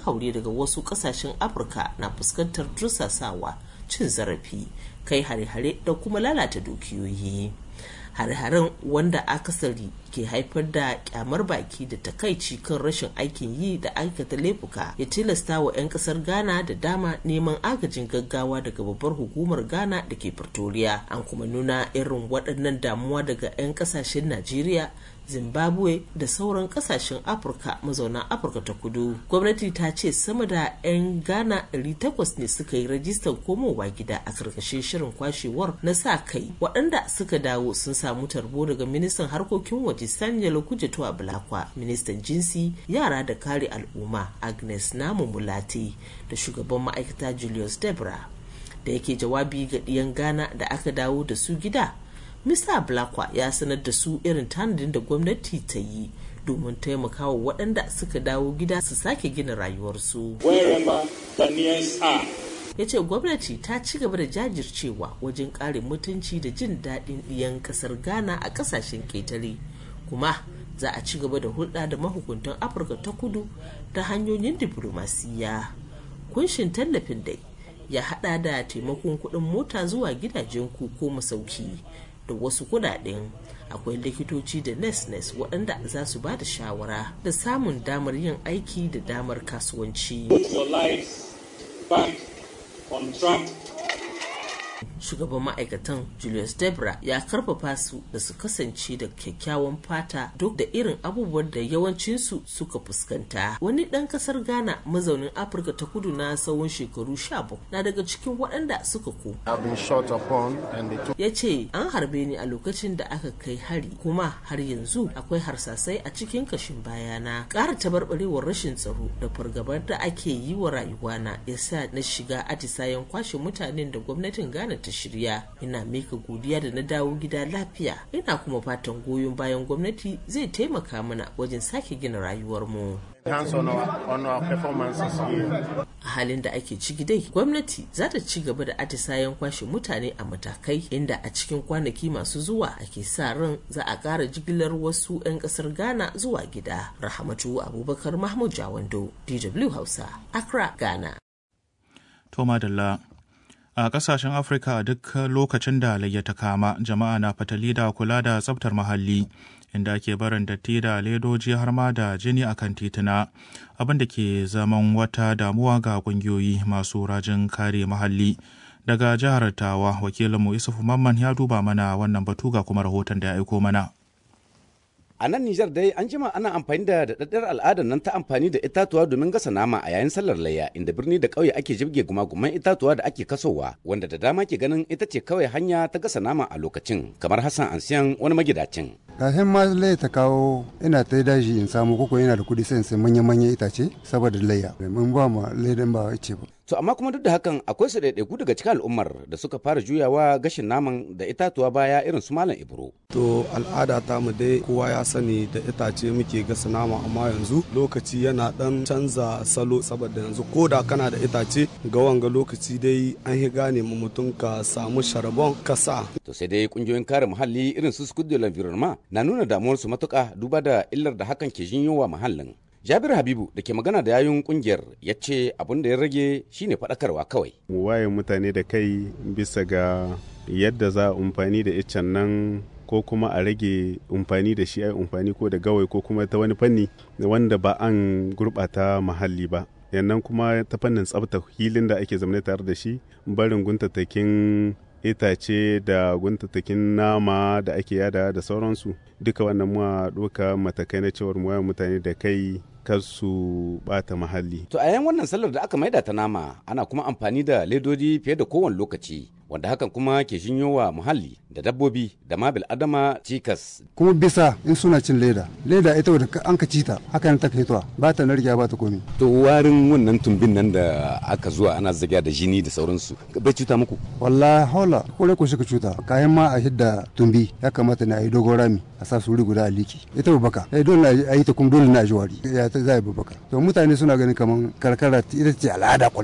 haure daga wasu kasashen afirka na fuskantar tursasawa cin zarafi kai hare-hare da kuma lalata dukiyoyi hare-haren wanda akasari ke haifar da kyamar baki da takaici kan rashin aikin yi da aikata laifuka ya tilasta wa 'yan kasar ghana da dama neman agajin gaggawa daga babbar hukumar ghana da ke pretoria an kuma nuna irin waɗannan damuwa daga 'yan kasashen najeriya zimbabwe da sauran kasashen afirka mazauna afirka ta kudu gwamnati ta ce sama da 'yan ghana 800 ne suka yi rajistar komowa gida a karkashin shirin kwashewar na sa kai waɗanda suka dawo sun samu tarbo daga ministan harkokin waje sanyalo kujetu a bulakwa ministan jinsi yara da kare al'umma agnes namu mulati da shugaban ma'aikata julius debra da yake jawabi ga ɗiyan ghana da aka dawo da su gida Mr. Blakwa ya sanar da su irin tanadin da gwamnati ta yi domin taimakawa waɗanda suka dawo gida su sake gina rayuwarsu. Ya ce gwamnati ta ci gaba da jajircewa wajen ƙare mutunci da jin daɗin ɗiyan ƙasar Ghana a ƙasashen ƙetare. Kuma za a ci gaba da hulɗa da mahukuntan Afirka ta kudu ta hanyoyin diflomasiyya. Kunshin tallafin dai ya haɗa da taimakon kuɗin mota zuwa gidajen ku ko masauki. da wasu kudaden akwai likitoci da nes-nes waɗanda za su ba da shawara da samun damar yin aiki da damar kasuwanci. shugaban ma'aikatan julius debra ya karfafa su da su kasance da kyakkyawan fata duk da irin abubuwan da yawancinsu suka fuskanta wani ɗan ƙasar ghana mazaunin afirka ta kudu na tsawon shekaru 17 na daga cikin waɗanda suka ko ya ce an harbe ni a lokacin da aka kai hari kuma har yanzu akwai harsasai a cikin kashin bayana ƙara tabarbarewar rashin tsaro da fargabar da ake yi wa rayuwana ya sa na shiga atisayen kwashe mutanen da gwamnatin ghana ta shirya ina mika godiya da na dawo gida lafiya ina kuma fatan goyon bayan gwamnati zai taimaka mana wajen sake gina rayuwarmu a halin da ake ciki dai gwamnati za ta ci gaba da atisayen kwashe mutane a matakai inda a cikin kwanaki masu zuwa ake sa ran za a ƙara jigilar wasu 'yan ƙasar ghana zuwa gida rahamatu abubakar mahmud jawando dw hausa accra ghana to madalla a kasashen afirka a duk lokacin da layya ta kama jama'a na fatali da kula da tsabtar muhalli inda ake barin datti da ledoji har ma da jini akan tituna abin da ke zaman wata damuwa ga kungiyoyi masu rajin kare muhalli daga jihar tawa wakilinmu isufu mamman ya duba mana wannan batu ga kuma rahoton da ya aiko mana A nan Nijar dai an jima ana amfani da daɗaɗɗar al'adar nan ta amfani da itatuwa domin gasa nama a yayin sallar layya inda birni da ƙauye ake jibge gumaguman itatuwa da ake kasowa wanda da dama ke ganin ita ce kawai hanya ta gasa nama a lokacin kamar Hassan Ansiyan wani magidacin. kafin ma layya ta kawo ina ta daji in samu koko yana da kuɗi sai in sai manya-manyan itace saboda layya mun ba ma layyan ba ce ba. To amma kuma duk da hakan akwai su ɗaiɗaiku daga cikin al'ummar da suka fara juyawa gashin naman da itatuwa baya irin su Malam Ibro. To al'ada ta mu dai kowa ya sani da itace muke gasa nama amma yanzu lokaci yana dan canza salo saboda yanzu ko da kana da itace ga wanga lokaci dai an yi gane mu mutum ka samu sharbon kasa. To sai dai kungiyoyin kare muhalli irin su Scudo L'Environnement na nuna damuwarsu matuƙa duba da illar da hakan ke jinyowa muhallin. Jabir Habibu da ke magana da yayun kungiyar ya ce abin da ya rage shine faɗakarwa kawai. Mu waye mutane da kai bisa ga yadda za a amfani da iccen nan ko kuma a rage amfani da shi ai amfani ko da gawai ko kuma ta wani fanni wanda ba an gurɓata muhalli ba. yannan kuma ta fannin tsabta hilin da ake zamane tare da shi barin guntattakin itace da guntattakin nama da ake yada da sauransu duka wannan muwa doka matakai na cewar mu mutane da kai kar su bata muhalli. To a yan wannan sallar da aka maida ta nama ana kuma amfani da ledodi fiye da kowane lokaci wanda hakan kuma ke shinyo wa muhalli da dabbobi da ma adama cikas. kuma bisa in suna cin leda leda ita wadda an ka cita haka ne ta fitowa ba ta narkiya ba ta komi. To warin wannan tumbin nan da aka zuwa ana zagiya da jini da sauransu bai cuta muku. wallahi haula kore ko shika cuta kayan ma a hidda tumbi ya kamata ne a yi dogon rami a sa suri guda a liki ita babbaka eh dole a yi ta kuma dole na ji wari ya ta zai babbaka to mutane suna ganin kaman karkara ita ce al'ada kwarai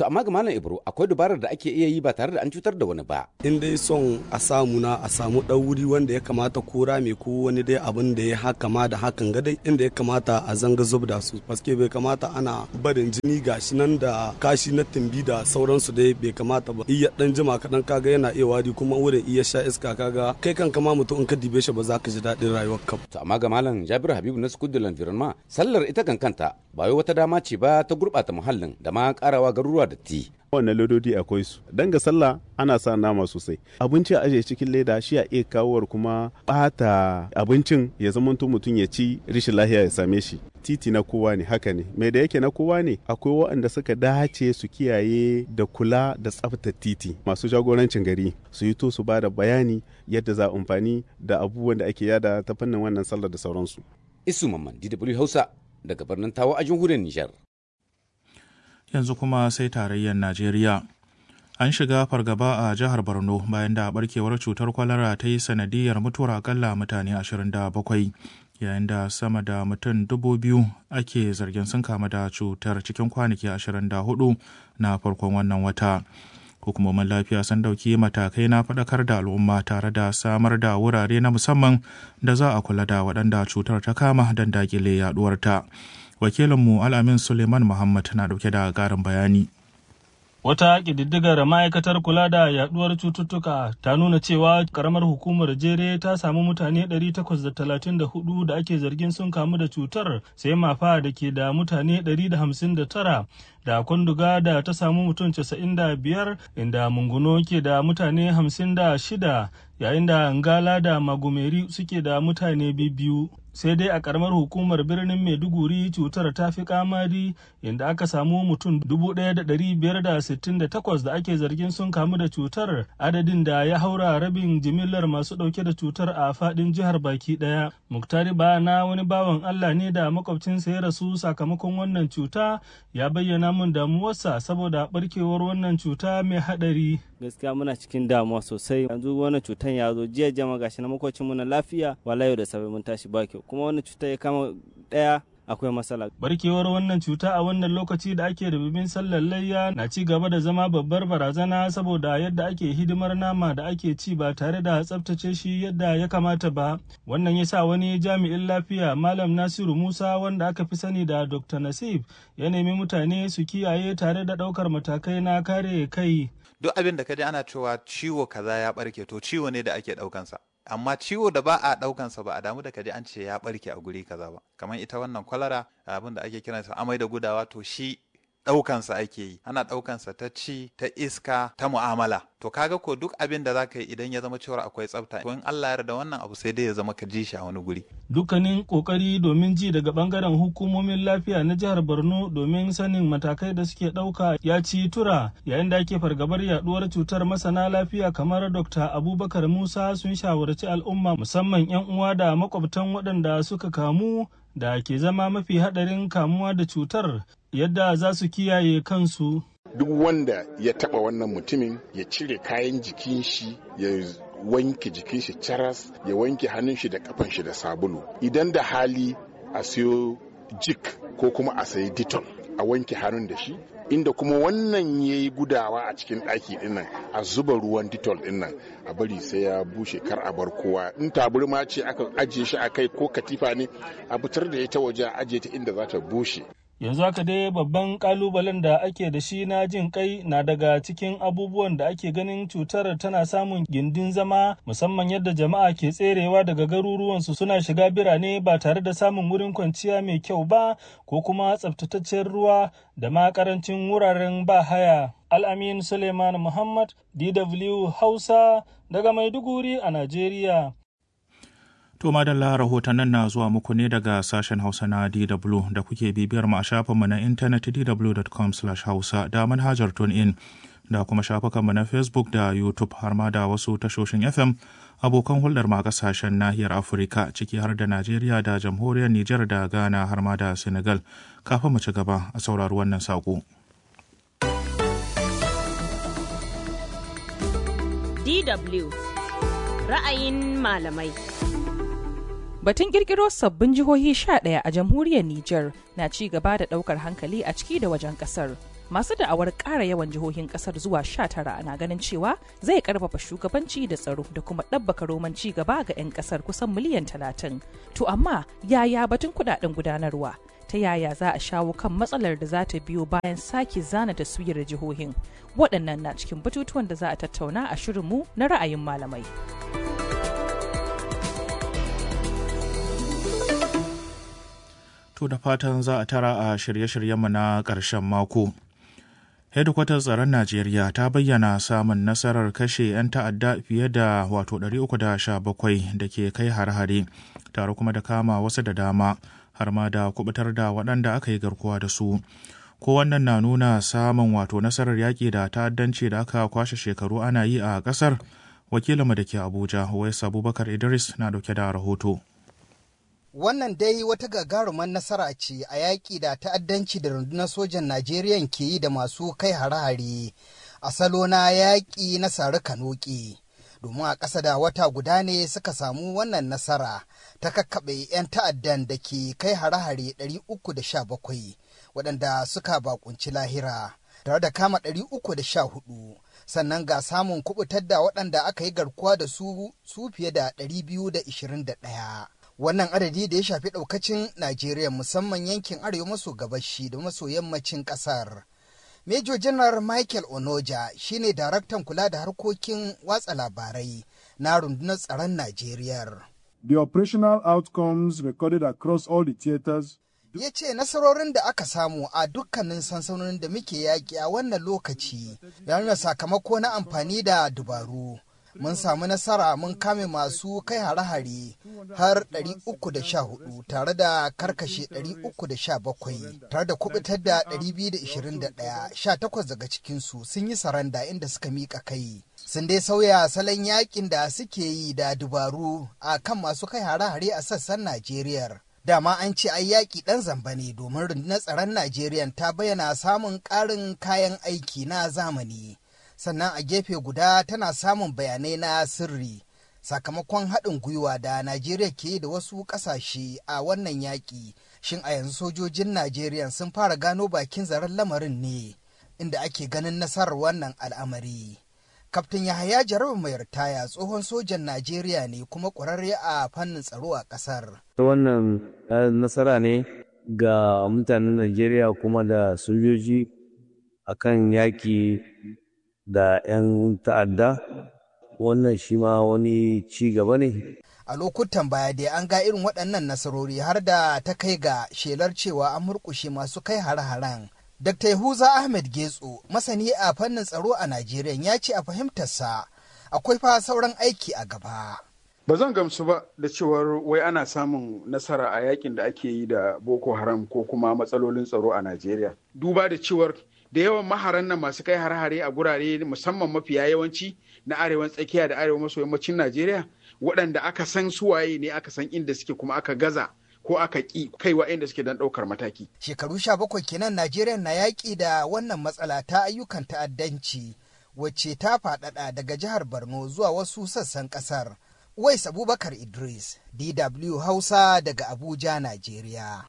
To amma ga Malam Ibro akwai dabarar da ake iya yi ba tare da an cutar da wani ba. in dai son a samu na a samu ɗan wuri wanda ya kamata ko rame ko wani dai abin da ya haka ma da hakan ga dai inda ya kamata a zanga zub da su paske bai kamata ana barin jini gashi nan da kashi na timbi da sauransu dai bai kamata ba iya dan jima kaɗan kaga yana iya wari kuma wurin iya sha iska kaga kai kan kama mutum in ka dibe shi ba za ka ji daɗin rayuwar ka To amma ga Malam Jabiru Habibu na School de l'Environnement sallar ita kan kanta ba wai wata dama ce ba ta gurɓata muhallin da ma ƙarawa garuruwa datti. wannan lododi akwai su dan ga sallah ana sa nama sosai abinci a ajiye cikin leda shi a iya kawowar kuma bata abincin ya zama mutum ya ci rishin lahiya ya same shi titi na kowa ne haka ne mai da yake na kowa ne akwai waɗanda suka dace su kiyaye da kula da tsaftar titi masu jagorancin gari su yi to su ba da bayani yadda za a amfani da abubuwan da ake yada ta fannin wannan sallar da sauransu Isu Mamman DW Hausa daga birnin Tawa a jamhuriyar Nijar. yanzu kuma sai tarayyar najeriya an shiga fargaba a jihar borno bayan da barkewar cutar kwalara ta yi sanadiyar mutuwar akalla mutane 27 yayin da sama da mutum dubu biyu ake zargin sun kama da cutar cikin kwanaki 24 na farkon wannan wata hukumomin lafiya sun dauki matakai na faɗakar da al'umma tare da samar da wurare na musamman da za a kula da waɗanda cutar ta kama don dakile yaduwarta. wakilinmu al'amin suleiman muhammad na dauke da ƙarin bayani Wata ƙididdigar ma'aikatar kula da yaduwar cututtuka ta nuna cewa karamar hukumar jere ta samu mutane 834 da ake zargin sun kamu da cutar sai mafa da ke da mutane 159 da kwanduga da ta samu mutum 95 inda munguno ke da mutane 56 yayin da ngala da magumeri suke da mutane biyu sai dai a karamar hukumar birnin maiduguri cutar ta fi kamari inda aka samu mutum 1,568 da ake zargin sun kamu da cutar adadin da ya haura rabin jimillar masu dauke da cutar a fadin jihar baki daya muktari ba na wani bawan allah ne da makwabcinsa ya rasu sakamakon wannan cuta ya bayyana mun damuwarsa saboda barkewar wannan cuta mai hadari gaskiya muna cikin damuwa sosai yanzu wannan cutan ya zo jiya jama gashi na makwacin mu na lafiya wala yau da safe mun tashi ba kyau kuma wannan cuta ya kama daya akwai matsala. Barkewar wannan cuta a wannan lokaci da ake rububin sallar layya na ci gaba da zama babbar barazana saboda yadda ake hidimar nama da ake ci ba tare da tsabtace shi yadda ya kamata ba. Wannan ya sa wani jami'in lafiya Malam Nasiru Musa wanda aka fi sani da Dr. Nasif ya nemi mutane su kiyaye tare da ɗaukar matakai na kare kai. Duk abin da kaji ana cewa ciwo kaza ya barke to ciwo ne da ake ɗaukansa. amma ciwo da ba a ɗaukansa ba a damu da kaji an ce ya ɓarke a guri kaza ba kamar ita wannan kwalara abin da ake kiransa amai da gudawa to shi ɗaukansa ake yi ana ɗaukansa ta ci ta iska ta mu'amala to kaga ko duk abin da zaka yi idan ya zama cewa akwai tsafta to in Allah ya yarda wannan abu sai dai ya zama ka ji shi a wani guri dukkanin kokari domin ji daga bangaren hukumomin lafiya na jihar Borno domin sanin matakai da suke ɗauka ya ci tura yayin da ake fargabar yaduwar cutar masana lafiya kamar Dr. Abubakar Musa sun shawarci al'umma musamman 'yan uwa da makwabtan waɗanda suka kamu da ke zama mafi haɗarin kamuwa da cutar yadda za su kiyaye kansu. Duk wanda ya taɓa wannan mutumin ya cire kayan jikin shi ya wanke jikin shi caras ya wanke hannun shi da kafan shi da sabulu. Idan da hali a siyo jik ko kuma a sayi ditol a wanke hannun da shi inda kuma wannan ya yi gudawa a cikin ɗaki dinnan a zuba ruwan ditol dinnan a bari sai ya bushe kar a bar kowa in taburma ce aka ajiye shi a kai ko katifa ne a fitar da ita waje a ajiye ta inda za ta bushe yanzu haka dai babban kalubalen da ake da shi na jin kai na daga cikin abubuwan da ake ganin cutar tana samun gindin zama musamman yadda jama'a ke tserewa daga garuruwansu suna shiga birane ba tare da samun wurin kwanciya mai kyau ba ko kuma tsaftataccen ruwa da ma karancin wuraren ba haya al'amin suleiman muhammad dw hausa daga maiduguri a najeriya To madalla rahotannin na zuwa muku ne daga sashen Hausa na DW da kuke bibiyar mu a shafinmu na intanet dw.com/hausa da manhajar TuneIn da kuma shafukanmu na Facebook da YouTube har ma da wasu tashoshin FM abokan hulɗar ma kasashen nahiyar Afirka ciki har da Najeriya da jamhuriyar Nijar da Ghana har ma da Senegal. Kafin mu ci gaba a saurari wannan saƙo. DW ra'ayin malamai. Batun kirkiro sabbin jihohi sha ɗaya a jamhuriyar Nijar na ci gaba da ɗaukar hankali a ciki da wajen ƙasar. masu da'awar ƙara yawan jihohin ƙasar zuwa sha tara na ganin cewa zai ƙarfafa shugabanci da tsaro da kuma ɗabbaka roman ci gaba ga 'yan ƙasar kusan miliyan talatin to amma yaya batun kuɗaɗen gudanarwa ta yaya za a shawo kan matsalar da za ta biyo bayan sake zana taswirar jihohin waɗannan na cikin batutuwan da za a tattauna a shirinmu na ra'ayin malamai. To da fatan za a tara a shirye-shiryenmu na ƙarshen mako. hedikwatar tsaron najeriya ta bayyana samun nasarar kashe 'yan ta'adda fiye da wato 317 da ke kai har-hare tare kuma da kama wasu da dama har ma da kubutar da waɗanda aka yi garkuwa da su ko wannan na nuna samun wato nasarar yaƙi da ta'addanci da aka kwashe shekaru ana yi a ƙasar wakilinmu da ke abuja wais abubakar idris na dauke da rahoto Wannan dai wata gagarumar nasara ce a yaƙi da ta'addanci da rundunar sojan Najeriya ke yi da masu kai hare-hare a salo na yaƙi na sari kanoƙi. Domin a ƙasa da wata guda ne suka samu wannan nasara ta kakkaɓe 'yan ta'addan da ke kai hare-hare 317 waɗanda suka bakunci lahira. tare da kama 314 sannan ga samun kubutar da waɗanda aka yi garkuwa da su su fiye da 221. wannan adadi da ya shafi ɗaukacin Najeriya musamman yankin arewa maso gabashi da maso yammacin ƙasar. Major General Michael Onoja shine daraktan kula da harkokin watsa labarai na rundunar tsaron Najeriya. The operational outcomes recorded across all the theaters ya ce nasarorin da aka samu a dukkanin sansanonin da muke yaƙi a wannan lokaci ya nuna sakamako na amfani da dubaru mun samu nasara mun kame masu kai hare-hare har 314 tare da karkashe 317 tare da kubutar da 221 18 daga cikinsu sun yi saranda inda suka miƙa kai sun dai sauya salon yakin da suke yi da dubaru a kan masu kai hare-hare a sassan najeriya dama an ce ai yaƙi ɗan zamba ne domin rundunar tsaron najeriya ta bayyana samun ƙarin kayan aiki na zamani sannan a gefe guda tana samun bayanai na sirri sakamakon haɗin gwiwa da Najeriya ke da wasu ƙasashe a wannan yaƙi. Shin a yanzu sojojin Najeriya sun fara gano bakin zaren lamarin ne inda ake ganin nasarar wannan al'amari. Kaftin Yahaya Jarabu mai ritaya tsohon sojan Najeriya ne kuma ƙwararre a fannin tsaro a ƙasar. Wannan nasara ne ga mutanen Najeriya kuma da sojoji akan yaƙi da 'yan ta'adda wannan shi ma wani ci gaba ne. A lokutan baya dai an ga irin waɗannan nasarori har da ta kai ga shelar cewa an murƙushe masu kai hare-haren. Dr. Yahuza Ahmed Getso, masani a fannin tsaro a Najeriya ya ce a fahimtarsa akwai fa sauran aiki a gaba. Ba zan gamsu ba da cewar wai ana samun nasara a yakin da ake yi da Boko Haram ko kuma matsalolin tsaro a Najeriya. Duba da cewar da yawan maharan nan masu kai har-hare a gurare musamman mafiya yawanci na arewan tsakiya da arewa maso yammacin Najeriya waɗanda aka san suwaye ne aka san inda suke kuma aka gaza ko aka ƙi kaiwa inda suke don ɗaukar mataki. Shekaru sha bakwai kenan Najeriya na yaƙi da wannan matsala ta ayyukan ta'addanci wacce ta faɗaɗa daga jihar Borno zuwa wasu sassan ƙasar. Wais Abubakar Idris, DW Hausa daga Abuja, Najeriya.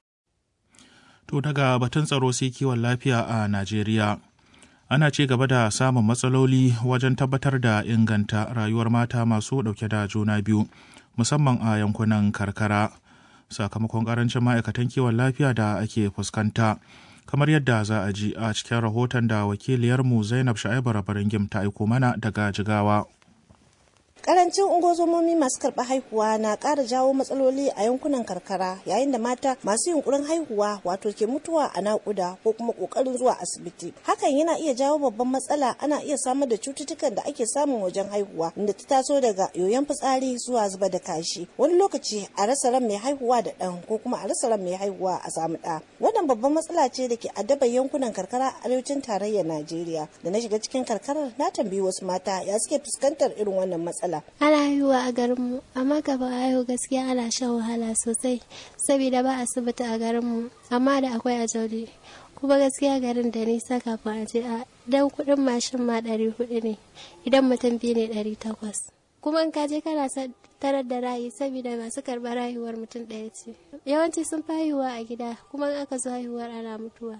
To daga batun tsaro sai kiwon lafiya a Najeriya. Ana ci gaba da samun matsaloli wajen tabbatar da inganta rayuwar mata masu ɗauke da juna biyu, musamman a yankunan karkara, sakamakon ƙarancin ma'aikatan kiwon lafiya da ake fuskanta. Kamar yadda za a ji a cikin rahoton da wakiliyarmu Zainab Sha'ibu Rabaringim ta aiko mana daga Jigawa. Karancin ungozomomi masu karɓar haihuwa na ƙara jawo matsaloli a yankunan karkara yayin da mata masu yunkurin haihuwa wato ke mutuwa a naƙuda ko kuma ƙoƙarin zuwa asibiti. Hakan yana iya jawo babban matsala ana iya samar da cututtukan da ake samun wajen haihuwa inda ta taso daga yoyon fitsari zuwa zuba da kashi. Wani lokaci a rasa ran mai haihuwa da ɗan ko kuma a rasa ran mai haihuwa a samu ɗa. Wannan babban matsala ce da ke addabar yankunan karkara a arewacin tarayyar Najeriya. Da na shiga cikin karkarar na tambayi wasu mata ya suke fuskantar irin wannan matsala. Ana haihuwa a garinmu, amma kafin a haihu gaskiya ana shan wahala sosai, saboda ba asibiti a garinmu, amma da akwai a jauli. Kuma gaskiya garin da nisa kafin a je a dan kuɗin mashin ma ɗari hudu ne, idan mutum biyu ne ɗari takwas. Kuma in ka je kana tarar da rayu saboda masu karɓar rayuwar mutum ɗaya ce. Yawanci sun fi haihuwa a gida, kuma in aka zo haihuwar ana mutuwa.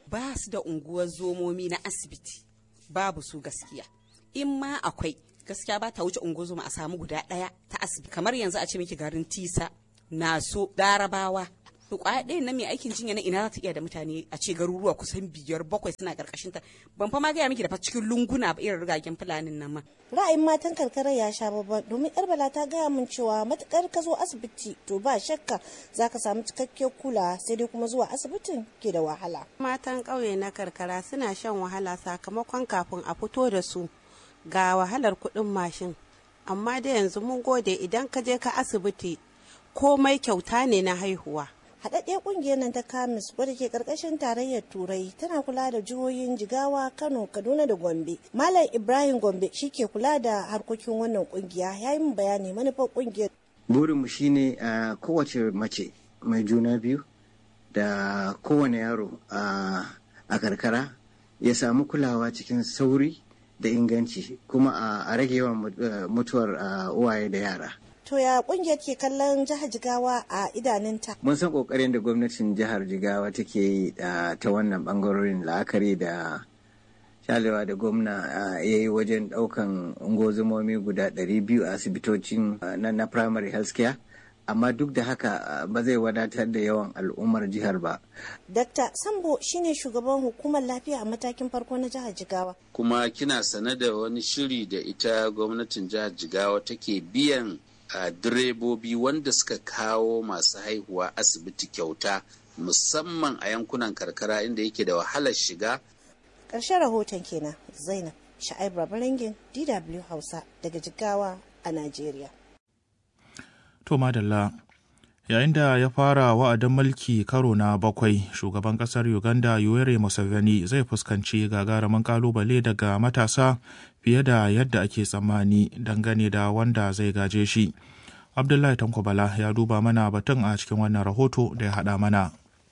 ba su da unguwar zomomi na asibiti babu su gaskiya in ma akwai gaskiya ba ta wuce unguwar zoma a samu guda ɗaya ta asibiti kamar yanzu a ce miki garin tisa naso darabawa to kwaya ɗayan na mai aikin jinya na ina za ta iya da mutane a ce garuruwa kusan biyar bakwai suna karkashin ta ban fa ma gaya miki da fa cikin lunguna ba irin rigagen fulanin nan ma ra'ayin matan karkarar ya sha babban domin yar bala ta gaya min cewa matukar ka zo asibiti to ba shakka za ka samu cikakkiyar kula sai dai kuma zuwa asibitin ke da wahala matan ƙauye na karkara suna shan wahala sakamakon kafin a fito da su ga wahalar kuɗin mashin amma da yanzu mun gode idan ka je ka asibiti komai kyauta ne na haihuwa haɗaɗɗiyar ƙungiyar nan ta kamis wadda ke ƙarƙashin tarayyar turai tana kula da jihohin jigawa kano kaduna da gombe malam ibrahim gombe shi ke kula da harkokin wannan ƙungiya ya yi min bayani manufar ƙungiyar burinmu shine a kowace mace mai juna biyu da kowane yaro a karkara ya samu kulawa cikin sauri da inganci kuma a rage yawan mutuwar uwaye da yara To ya kungiyar ke kallon jihar Jigawa a idanunta? Mun san kokarin da gwamnatin jihar Jigawa take yi ta wannan bangarorin la'akari da shalewa da gwamna ya yi wajen daukan ungozumomi guda 200 a asibitocin na primary health care. amma duk da haka ba zai wadatar da yawan al'ummar jihar ba. Dr. Sambo shine shugaban hukumar lafiya a matakin farko na jihar Jigawa. Kuma kina sane da wani shiri da ita gwamnatin jihar Jigawa take biyan a direbobi wanda suka kawo masu haihuwa asibiti kyauta musamman a yankunan karkara inda yake da wahalar shiga. Ƙarshen rahoton kenan Zainab Sha'ib Rabarangin DW Hausa daga Jigawa a Najeriya. To madalla yayin da ya fara wa'adin mulki karo na bakwai shugaban kasar Uganda Yoweri Museveni zai fuskanci gagarumin kalubale daga matasa fiye da yadda ake tsammani dangane da wanda zai gaje shi. Abdullahi Tankwabala ya duba mana batun a cikin wannan rahoto da ya haɗa mana.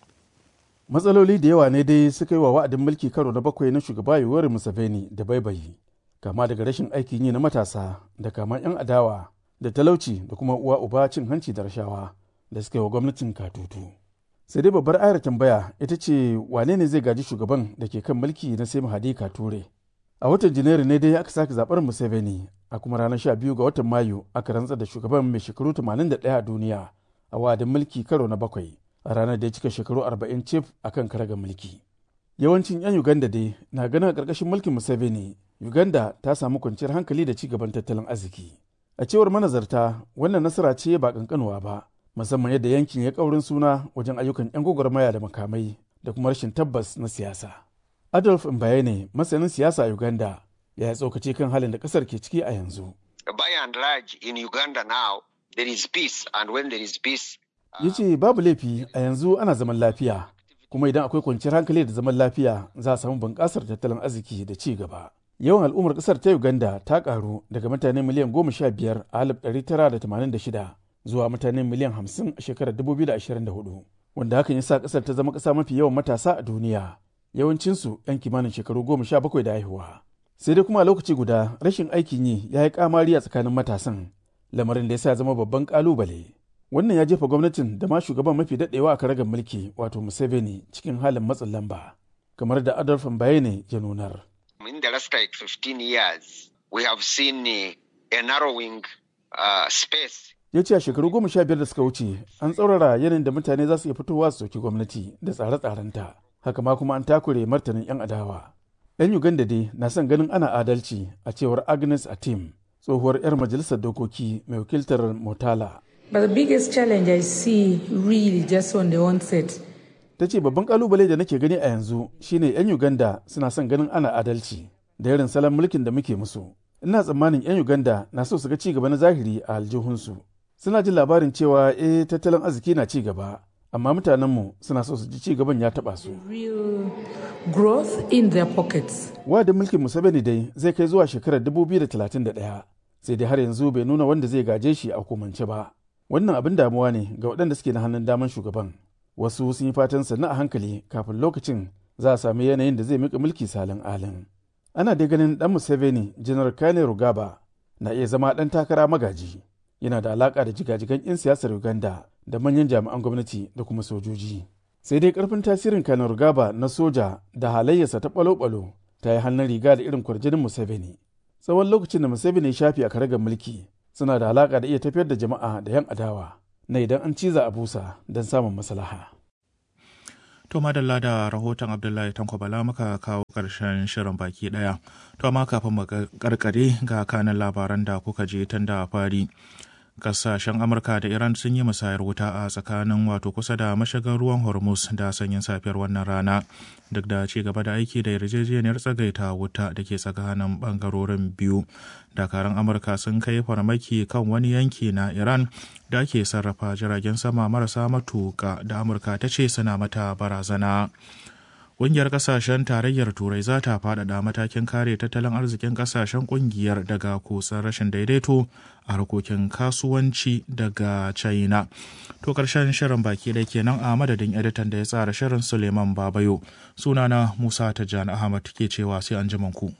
Matsaloli da yawa ne dai suka yi wa wa'adin mulki karo na bakwai na shugaba Yoweri Museveni da baibayi, kama daga rashin aikin yi na matasa da kama 'yan adawa da talauci da kuma uwa uba cin hanci da rashawa da suka yi wa gwamnatin katutu. Sai dai babbar ayar tambaya ita ce wane ne zai gaji shugaban da ke kan mulki na sai Mahadi Kature. A watan Janairu ne dai aka sake zaɓar Museveni a kuma ranar 12 ga watan Mayu aka rantsar da shugaban mai shekaru 81 a duniya a wa'adin mulki karo na bakwai a ranar da ya cika shekaru 40 cif a kan karagar mulki. Yawancin 'yan Uganda dai na ganin a ƙarƙashin mulkin Museveni Uganda ta samu kwanciyar hankali da ci gaban tattalin arziki. A cewar manazarta wannan nasara ce ba kankanuwa ba musamman yadda yankin ya kaurin suna wajen ayyukan 'yan gwagwarmaya da makamai da kuma rashin tabbas na siyasa. Adolf Mbayene masanin siyasa a Uganda ya yi tsokace kan halin da kasar ke ciki a yanzu. By and large in Uganda now there is peace and when there is peace Ya ce babu laifi a yanzu ana zaman lafiya kuma idan akwai kwanciyar hankali da zaman lafiya za a samu bunƙasar tattalin arziki da ci gaba. Yawan al'ummar ƙasar ta Uganda ta ƙaru daga mutane miliyan goma sha biyar a alif ɗari tara da tamanin da shida zuwa mutane miliyan hamsin a shekarar dubu biyu da ashirin da hudu wanda hakan ya sa ƙasar ta zama ƙasa mafi yawan matasa a duniya yawancinsu 'yan kimanin shekaru goma sha bakwai da haihuwa. Sai dai kuma a lokaci guda rashin aikin yi ya yi kamari a tsakanin matasan lamarin da ya sa zama babban ƙalubale. Wannan ya jefa gwamnatin da ma shugaban mafi daɗewa a karagar mulki wato Museveni cikin halin matsin lamba kamar da Adolf Mbayene ya nunar. in the last like 15 years, we have seen a, a narrowing uh, space. Ya ce a shekaru goma sha biyar da suka wuce an tsaurara yanayin da mutane za su iya fitowa su soki gwamnati da tsare-tsarenta. Haka ma kuma an takure martanin 'yan adawa. 'Yan Uganda dai na son ganin ana adalci a cewar Agnes Atim, tsohuwar 'yar majalisar dokoki mai wakiltar Motala. But the biggest challenge I see really just on the onset ta ce babban kalubale da nake gani a yanzu shine 'yan uganda suna son ganin ana adalci da irin salon mulkin da muke musu ina tsammanin 'yan uganda na so su ga cigaba na zahiri a aljihunsu suna jin labarin cewa eh tattalin arziki na ci gaba amma mutanenmu suna so su ji ci gaban ya taba su growth in their pockets wadin mulkin museveni dai zai kai zuwa shekarar 2031 sai dai har yanzu bai nuna wanda zai gaje shi a hukumance ba wannan abin damuwa ne ga waɗanda suke na hannun daman shugaban wasu sun yi fatan sannu a hankali kafin lokacin za a sami yanayin da zai mika mulki salin alin ana dai ganin dan museveni janar kane rugaba na iya zama dan takara magaji yana da alaka da jigajigan 'yan siyasar uganda da manyan jami'an gwamnati da kuma sojoji sai dai karfin tasirin kanar gaba na soja da halayyarsa ta balo-balo ta yi hannun riga da irin kwarjinin museveni tsawon lokacin da museveni ya shafi a karagar mulki suna da alaka da iya tafiyar da jama'a da yan adawa na idan an ciza a busa don samun maslaha. To madalla da rahoton Abdullahi Tanko Bala muka kawo ƙarshen shirin baki ɗaya. To amma kafin mu karkare ga kanan labaran da kuka je tun da fari. Kasashen Amurka da Iran sun yi musayar wuta a tsakanin wato kusa da mashigar ruwan Hormuz da sanyin safiyar wannan rana. Duk da ci gaba da aiki da yarjejeniyar tsagaita wuta da ke tsakanin bangarorin biyu. Dakaran Amurka sun kai farmaki kan wani yanki na Iran da ake sarrafa jiragen sama marasa matuka da Amurka ta ce suna mata barazana. Ƙungiyar ƙasashen tarayyar Turai za ta faɗaɗa matakin kare tattalin arzikin ƙasashen ƙungiyar daga kusan rashin daidaito a harkokin kasuwanci daga China. To ƙarshen shirin baki da kenan a madadin editan da ya tsara shirin Suleiman Babayo. Sunana Musa Tijjani Ahmad ke cewa sai an ku.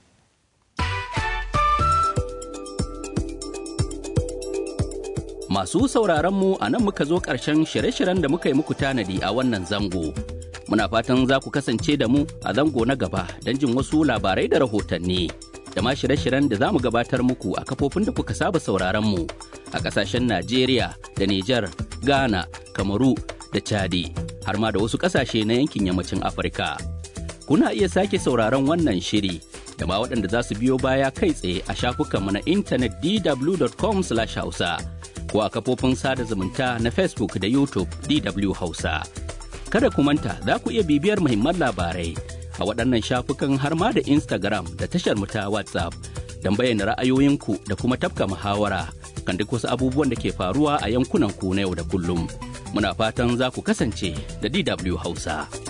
Masu sauraron mu a nan muka zo ƙarshen shirye-shiryen da muka yi muku tanadi a wannan zango. Muna fatan za ku kasance da mu a zango na gaba don jin wasu labarai da rahotanni. Da ma shirye-shiryen da za mu gabatar muku a kafofin da kuka saba sauraron mu a ƙasashen Najeriya da Nijar, Ghana, Kamaru da Chadi, har ma da wasu ƙasashe na yankin yammacin Afirka. Kuna iya sake sauraron wannan shiri da ma waɗanda za su biyo baya kai tsaye a shafukanmu na intanet dw.com/hausa. ko a kafofin sada zumunta na Facebook da YouTube DW Hausa. Kada ku manta za ku iya bibiyar muhimman labarai a waɗannan shafukan har ma da Instagram da tashar mu ta WhatsApp don bayyana ra'ayoyinku da kuma tafka muhawara kan duk wasu abubuwan da ke faruwa a yankunan ku na yau da kullum. Muna fatan za ku kasance da DW Hausa.